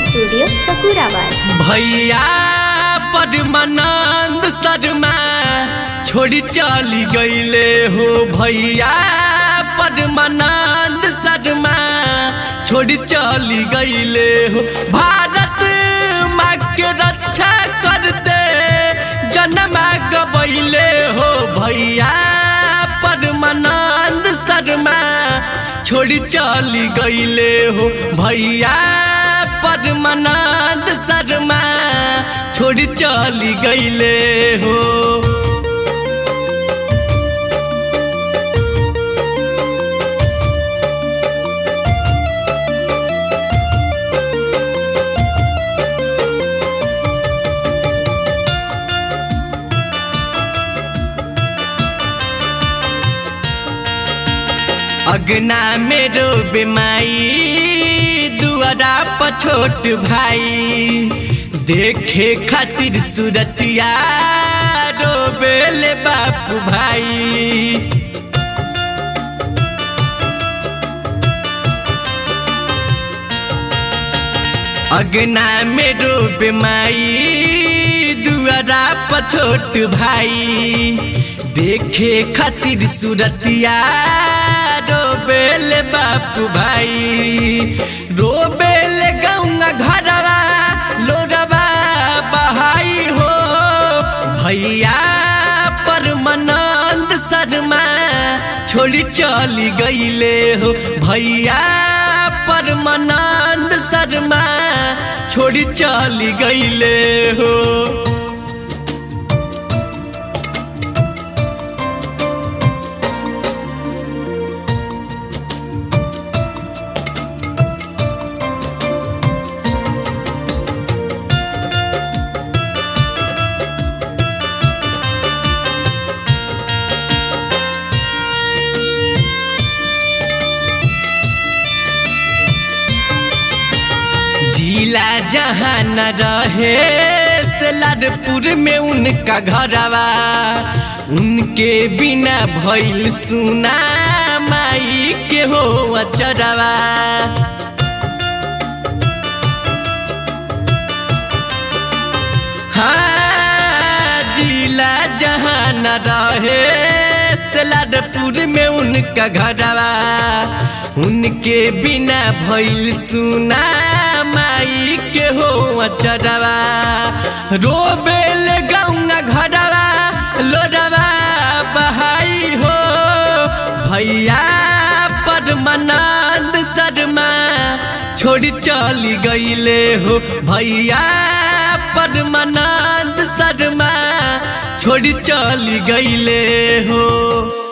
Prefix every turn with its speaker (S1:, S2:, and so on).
S1: studio सकूराबाद
S2: भैया परमानंद शर्मा छोड़ी चली गईले हो भैया परमानंद शर्मा छोड़ी चली गईले हो भारत माँ के रक्षा करते जन्मा गबैले हो भैया परमानंद शर्मा छोड़ी चली गईले हो भैया परमानंद शर्मा छोड़ी चली गईले हो अगना मेरो बेमाई दुआरा पछोट भाई देखे खातिर सूरतिया रोबेले बापू भाई अगना मेरो बेमाई दुआरा पछोट भाई देखे खातिर सूरतिया रोबेल बापू भाई रोबेल गौंगा घरवा लोरवा बहाई हो भैया परमानंद शर्मा छोड़ी चली गईले हो भैया परमानंद शर्मा छोड़ी चली गईले हो जिला जहाँ न रहे सलारपुर में उनका घरवा उनके बिना भइल सुना माई के हो अचरवा हाँ जिला जहाँ न रहे सलारपुर में उनका घरवा उनके बिना भइल सुना माई के हो अचरवा रोबेल गौंगा घरवा लोरवा बहाई हो भैया परमानंद शर्मा छोड़ी चली गईले हो भैया परमानंद शर्मा छोड़ी चली गईले हो